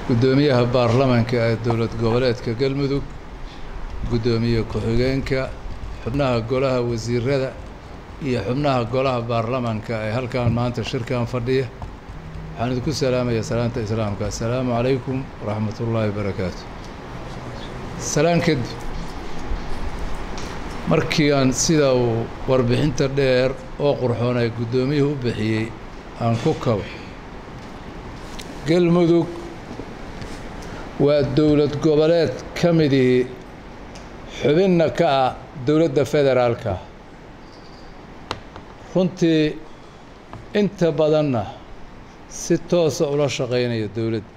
guddoomiyaha baarlamanka ee dowlad goboleedka galmudug guddoomiye ku-xigeenka xubnaha golaha wasiirada iyo xubnaha golaha baarlamanka ee halkan maanta shirkan fadhiya waxaan idinku salaamaya salaanta islaamka assalaamu calaykum waraxmat ullaahi wabarakaatu salaan kadib markii aan sida uu warbixinta dheer oo qurxoon ay guddoomiyuhu u bixiyey aan ku kabo galmudug waa dowlad goboleed ka midihii xubinna ka ah dowladda federaalka runtii inta badanna si toosa ula shaqaynaya dowladda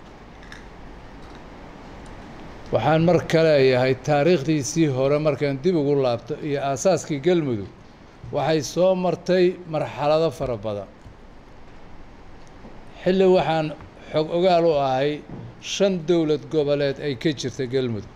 waxaan mar ka leeyahay taariikhdiisii hore markaan dib ugu laabto iyo aasaaskii galmudug waxay soo martay marxalado fara badan xilli waxaan xog ogaal u ahay shan dowlad goboleed ay ka jirta galmudug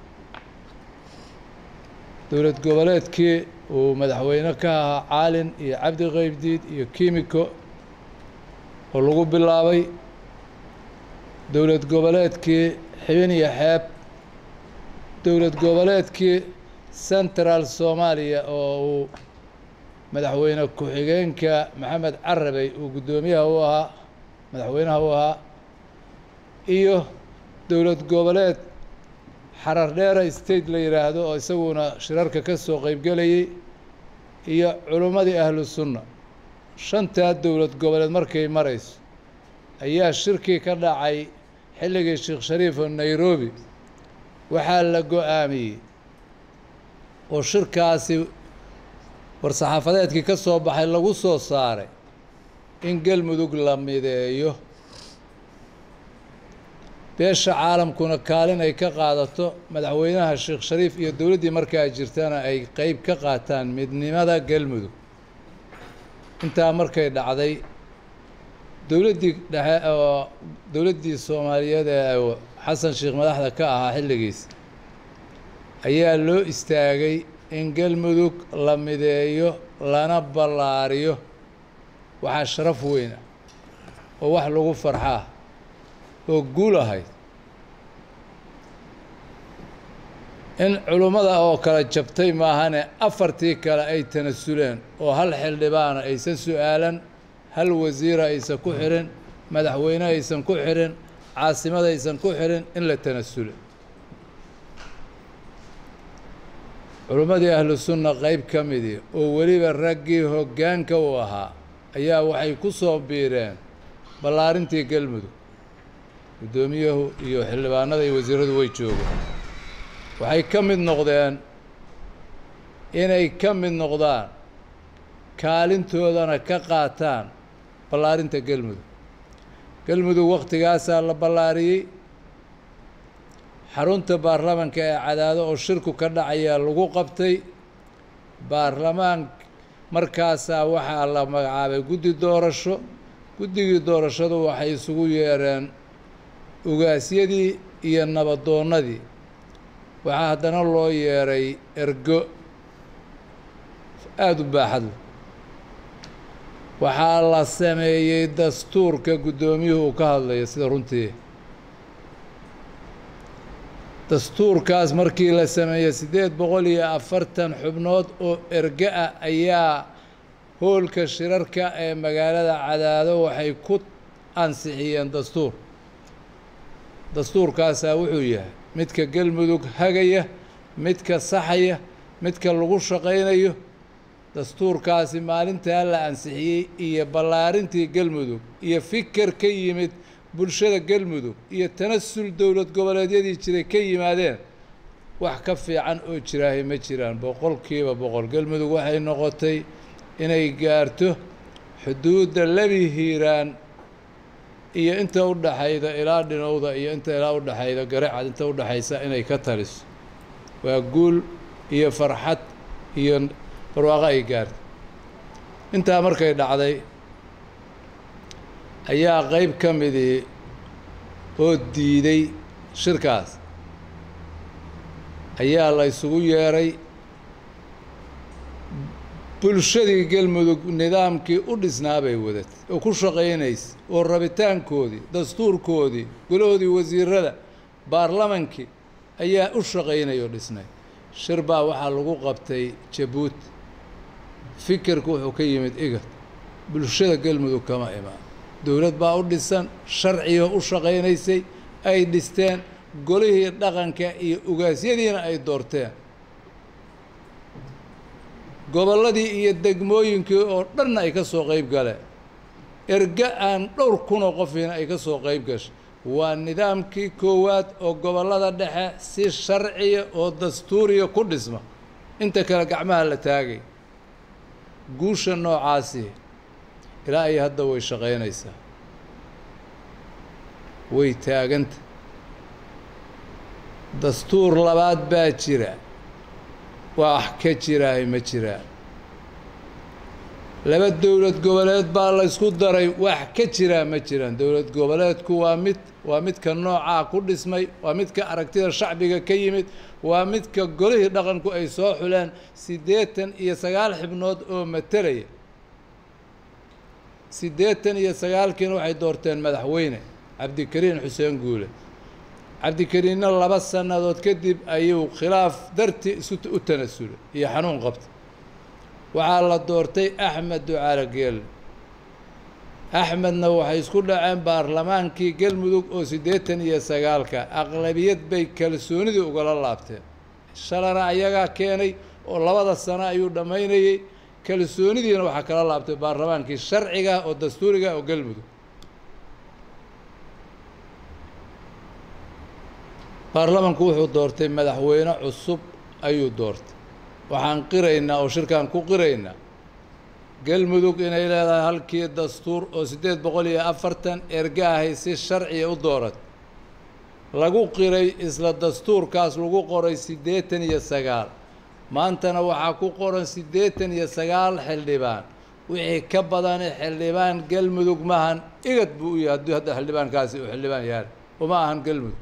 dowlad goboleedkii uu madaxweyne ka ahaa caalin iyo cabdi qaybdiid iyo kimiko oo lagu bilaabay dowlad goboleedkii xibin iyo xeeb dowlad goboleedkii central soomaaliya oo uu madaxweyne ku-xigeenka maxamed carabey uu guddoomiyaha u ahaa madaxweynaha u ahaa iyo dowlad goboleed xarar dheera state la yidhaahdo oo isaguna shirarka ka soo qeybgelayay iyo culummadii ahlu sunna shantaa dowlad goboleed markay marayso ayaa shirkii ka dhacay xilligii sheekh shariif oo nairobi waxaa la go-aamiyey oo shirkaasi war-saxaafadeedkii ka soo baxay lagu soo saaray in galmudug la mideeyo beesha caalamkuna kaalin ay ka qaadato madaxweynaha sheekh shariif iyo dowladdii markaa jirtana ay qeyb ka qaataan midnimada galmudug intaa markay dhacday dowladdii dhexe oo dowladdii soomaaliyeed ee xasan sheekh madaxda ka ahaa xilligiis ayaa loo istaagay in galmudug la mideeyo lana ballaariyo waxaa sharaf weyn ah oo wax lagu farxaa oo guul ahayd in culummada oo kale jabtay maahane afartii kale ay tanasuleen oo hal xildhibaana aysan su-aalan hal wasiira aysan ku xirin madaxweyne aysan ku xirin caasimada aysan ku xirin in la tanasule culummadii ahlu sunna qeyb ka midii oo weliba raggii hoggaanka u ahaa ayaa waxay ku soo biireen ballaarintii galmudug guddoomiyahu iyo xildhibaanada iyo wasiiradu way joogeen waxay ka mid noqdeen inay ka mid noqdaan kaalintoodana ka qaataan ballaarinta galmudug galmudug wakhtigaasaa la ballaariyey xarunta baarlamanka ee cadaado oo shirku ka dhacayaa lagu qabtay baarlamaan markaasaa waxaa la magacaabay guddi doorasho guddigii doorashadu waxay isugu yeereen ugaasyadii iyo nabadoonnadii waxaa haddana loo yeeray ergo aada u baaxad leh waxaa la sameeyey dastuurka guddoomiyuhu uu ka hadlayo sida runtii dastuurkaas markii la sameeyey siddeed boqol iyo afartan xubnood oo ergo ah ayaa hoolka shirarka ee magaalada cadaado waxay ku ansixiyeen dastuur dastuurkaasaa wuxuu yahay midka galmudug hagaya midka saxaya midka lagu shaqaynayo dastuurkaasi maalintaa la ansixiyey iyo ballaarintii galmudug iyo fikir ka yimid bulshada galmudug iyo tanasul dowlad goboleedyadii jiray ka yimaadeen wax ka fiican oo jiraahay ma jiraan boqolkiiba boqol galmudug waxay noqotay inay gaarto xuduudda lebi hiiraan iyo inta u dhaxayda ilaa dhinowda iyo inta ilaa u dhaxayda garacad inta u dhaxaysa inay ka taliso waa guul iyo farxad iyo barwaaqo ay gaartay intaa markay dhacday ayaa qeyb ka midii oo diiday shirkaas ayaa la ysugu yeeray bulshadii galmudug nidaamkii u dhisnaa bay wadatay oo ku shaqaynaysay oo rabitaankoodii dastuurkoodii golahoodii wasiirada baarlamankii ayaa u shaqaynaya oo dhisnay shir baa waxaa lagu qabtay jabuuti fikirku wuxuu ka yimid igad bulshada galmudug kama imaan dowlad baa u dhisan sharcigo u shaqaynaysay ay dhisteen golihii dhaqanka iyo ugaasyadiina ay doorteen gobolladii iyo degmooyinkii oo dhanna ay ka soo qayb galeen erga aan dhowr kunoo qofiina ay ka soo qayb gashay waa nidaamkii koowaad oo gobollada dhexe si sharciya oo dastuuriya ku dhisma inta kale gacmaha la taagay guusha noocaasi ilaa iyo hadda way shaqaynaysaa way taaganta dastuur labaad baa jira wax ka jiraahay ma jiraan laba dowlad goboleed baa la ysku daray wax ka jiraa ma jiraan dowlad goboleedku waa mid waa midka noocaa ku dhismay waa midka aragtida shacbiga ka yimid waa midka golihii dhaqanku ay soo xuleen siddeetan iyo sagaal xibnood oo matalaya siddeetan iyo sagaalkiina waxay doorteen madaxweyne cabdikariin xuseen guule cabdikariinna laba sannadood kadib ayuu khilaaf dartii isu u tanasulay iyo xanuun qabtay waxaa la doortay axmed ducaale geelle axmedna waxay isku dhaceen baarlamaankii galmudug oo siddeetan iyo sagaalka aqlabiyad bay kalsoonidii ugala laabteen shalana ayagaa keenay oo labada sano ayuu dhammaynayey kalsoonidiina waxaa kala laabtay baarlamaankii sharciga oo dastuuriga oo galmudug baarlamanku wuxuu doortay madaxweyne cusub ayuu doortay waxaan qiraynaa oo shirkaan ku qiraynaa galmudug inay leedahay halkii dastuur oo siddeed boqol iyo afartan erga ahay si sharciya u doorat lagu qiray isla dastuurkaas lagu qoray siddeetan iyo sagaal maantana waxaa ku qoran siddeetan iyo sagaal xildhibaan wixii ka badani xildhibaan galmudug maahan igad buu u yahay hadduu hadda xildhibaankaasi uu xildhibaan yahay uma ahan galmudug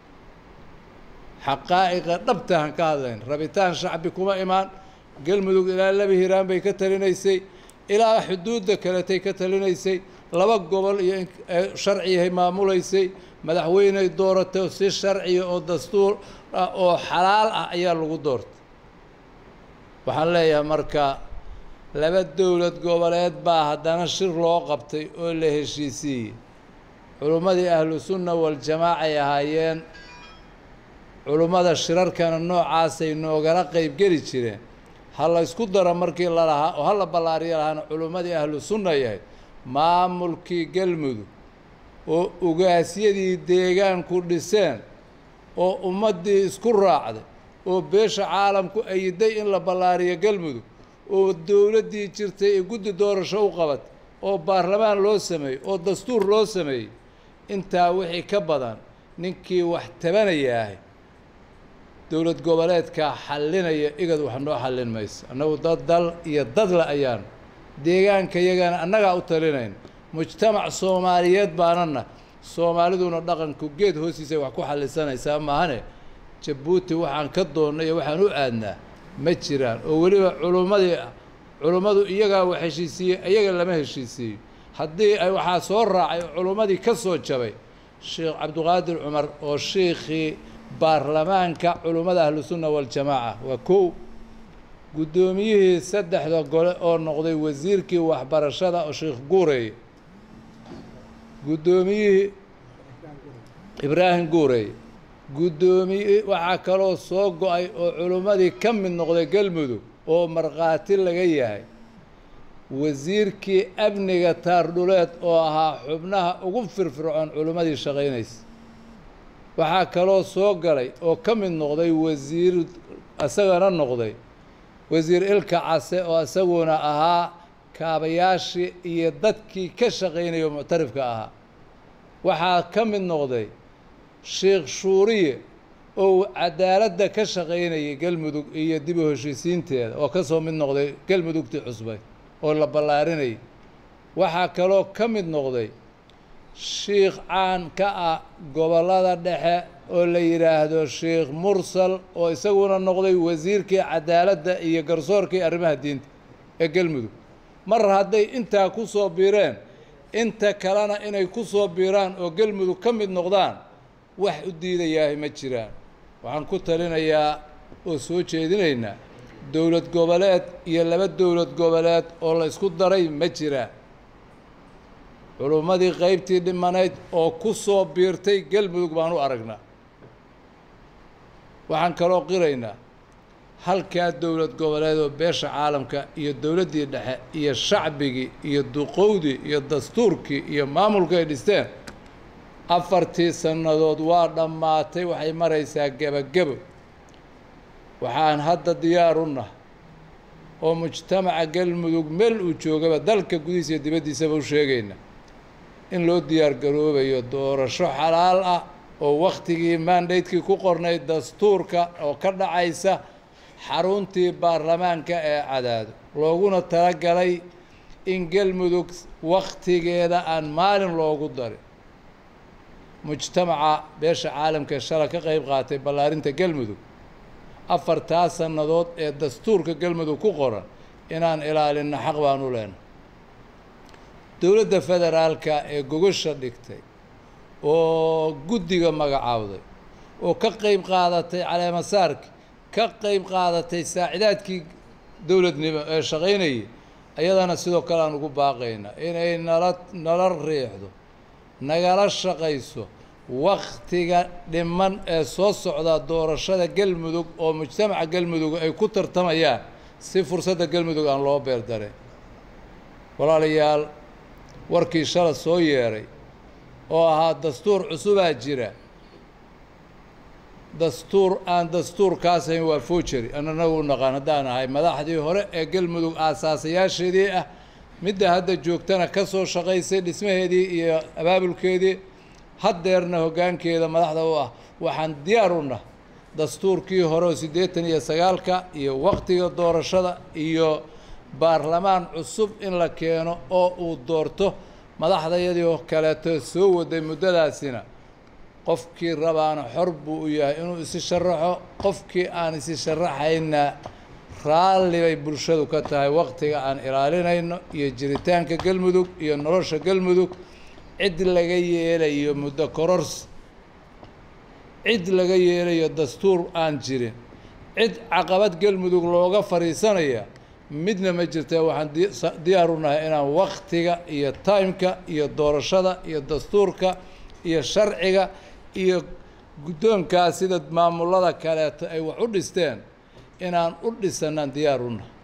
xaqaa'iqa dhabtahan ka hadlayn rabitaan shacbi kuma imaan galmudug ilaa laba hiiraan bay ka talinaysay ilaa xuduudda kaletay ka talinaysay laba gobol iyo sharciyahay maamulaysay madaxweyney dooratay si sharciya oo dastuur ah oo xalaal ah ayaa lagu doortay waxaan leeyahay marka laba dowlad goboleed baa haddana shir loo qabtay oo la heshiisiiyey culummadii ahlu sunna waljamaacay ahaayeen culummada shirarkana noocaasay noogala qeybgeli jireen ha la ysku daro markii la lahaa oo ha la ballaariyo lahaana culummadii ahlu sunna yahay maamulkii galmudug oo ugaasyadii deegaanku dhiseen oo ummaddii isku raacday oo beesha caalamku ayiday in la ballaariyo galmudug oo dowladdii jirtay ee guddi doorasho u qabatay oo baarlamaan loo sameeyey oo dastuur loo sameeyey intaa wixii ka badan ninkii wax tabanaya ahay dowlad goboleedkaa xallinaya igad wax noo xallin mayso annagu dad dal iyo dadle ayaanu deegaanka yagana annagaa u talinayn mujtamac soomaaliyeed baanana soomaaliduna dhaqanku geed hoostiisay wax ku xallisanaysaa maahane jabuuti waxaan ka doonnay iyo waxaan u aadnaa ma jiraan oo weliba culummadii culummadu iyagaa wax heshiisiiyey iyaga lama heshiisiiyo haddii ay waxaa soo raacay culummadii ka soo jabay sheekh cabdiqaadir cumar oo sheikhii baarlamaanka culummada ahlusunna waljamaaca waa kow guddoomiyihii saddexda gole oo noqday wasiirkii waxbarashada oo sheekh guureeye guddoomiyihii ibraahim guureeye guddoomiye waxaa kaloo soo go-ay oo culummadii ka mid noqday galmudug oo markhaati laga yahay wasiirkii amniga taardhuleed oo ahaa xubnaha ugu firfircoon culummadii shaqaynaysa waxaa kaloo soo galay oo ka mid noqday wasiir isagana noqday wasiir ilka case oo isaguna ahaa kaabayaashii iyo dadkii ka shaqaynaya oo muctarifka ahaa waxaa ka mid noqday sheekh shuuriye oo cadaaladda ka shaqaynayay galmudug iyo dib u heshiisiinteeda oo ka soo mid noqday galmudugtii cusbay oo la ballaarinayay waxaa kaloo ka mid noqday shiikh caan ka ah gobollada dhexe oo la yidhaahdo sheikh mursal oo isaguna noqday wasiirkii cadaaladda iyo garsoorkii arrimaha diinta ee galmudug mar hadday intaa ku soo biireen inta kalena inay ku soo biiraan oo galmudug ka mid noqdaan wax u diidayahay ma jiraan waxaan ku talinayaa oo soo jeedinaynaa dowlad goboleed iyo laba dowlad goboleed oo la isku daray ma jiraan culummadii qaybtii dhimanayd oo ku soo biirtay galmudug baan u aragnaa waxaan kaloo qiraynaa halkaa dowlad goboleed oo beesha caalamka iyo dowladdii dhexe iyo shacbigii iyo duqowdii iyo dastuurkii iyo maamulka ay dhisteen afartii sannadood waa dhammaatay waxay maraysaa gebagebo waxaan hadda diyaar u nahay oo mujtamaca galmudug meel uu joogaba dalka gudihiisa iyo dibaddiisaba u sheegayna in loo diyaar garoobayo doorasho xalaal ah oo wakhtigii mandatekii ku qornay dastuurka oo ka dhacaysa xaruntii baarlamaanka ee cadaado looguna talagalay in galmudug wakhtigeeda aan maalin loogu darin mujtamaca beesha caalamka ee shala ka qayb qaatay ballaarinta galmudug afartaa sannadood ee dastuurka galmudug ku qoran inaan ilaalinno xaq baan u leenahay dowladda federaalka ee gogosha dhigtay oo guddiga magacaawday oo ka qayb qaadatay caleemasaarki ka qayb qaadatay saacidaadkii dowladnimo ee shaqaynayay ayadana sidoo kale aan ugu baaqaynaa inay nala nala riixdo nagala shaqayso wakhtiga dhiman ee soo socda doorashada galmudug oo mujtamaca galmudug ay ku tartamayaan si fursadda galmudug aan loo beerdareyn walaalayaal warkii shala soo yeeray oo ahaa dastuur cusubaa jira dastuur aan dastuurkaasayn waa foojeri ananagu naqaan haddaan ahay madaxdii hore ee galmudug aasaasayaasheedii ah midda hadda joogtana ka soo shaqaysay dhismaheedii iyo abaabulkeedii haddeerna hoggaankeeda madaxda u ah waxaan diyaar u nah dastuurkii hore oo siddeetan iyo sagaalka iyo wakhtiga doorashada iyo baarlamaan cusub in la keeno oo uu doorto madaxdayadii oo kaleeto soo waday muddadaasina qofkii rabaana xor buu u yahay inuu isi sharaxo qofkii aan isi sharaxayna raalli bay bulshadu ka tahay wakhtiga aan ilaalinayno iyo jiritaanka galmudug iyo nolosha galmudug cid laga yeelayo muddo korors cid laga yeelayo dastuur aan jirin cid caqabad galmudug looga fadhiisanaya midna ma jirta waxaan diyaar u nahay inaan wakhtiga iyo timeka iyo doorashada iyo dastuurka iyo sharciga iyo guddoonkaas sida maamulada kaleeto ay wax u dhisteen inaan u dhisanaan diyaar u nahay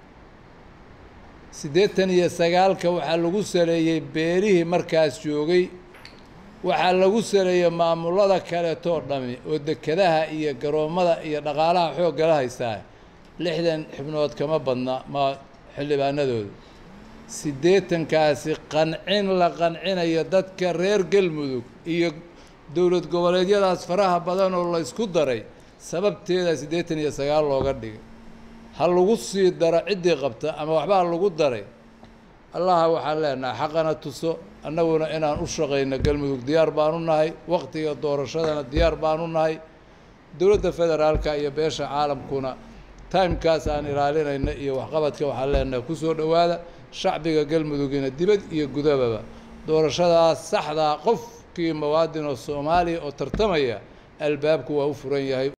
siddeetan iyo sagaalka waxaa lagu saleeyey beerihii markaas joogay waxaa lagu saleeyey maamulada kaleetoo dhami oo dekedaha iyo garoommada iyo dhaqaalaha xooggala haystaa lixdan xibnood kama badna ma xildhibaanadooda siddeetankaasi qancin la qancinayo dadka reer galmudug iyo dowlad goboleedyadaas faraha badan oo la ysku daray sababteeda siddeetan iyo sagaal looga dhigay ha lagu sii daro ciddii qabta ama waxbaa lagu daray allaha waxaan leenahay xaqana tuso annaguna inaan u shaqayno galmudug diyaar baanu nahay wakhtiga doorashadana diyaar baanu nahay dowladda federaalka iyo beesha caalamkuna timekaas aan ilaalinayna iyo waxqabadka waxaan leenahay ku soo dhowaada shacbiga galmudugina dibad iyo gudababa doorashadaas saxdaa qofkii muwaadin oo soomaaliya oo tartamaya albaabku waa u furan yahay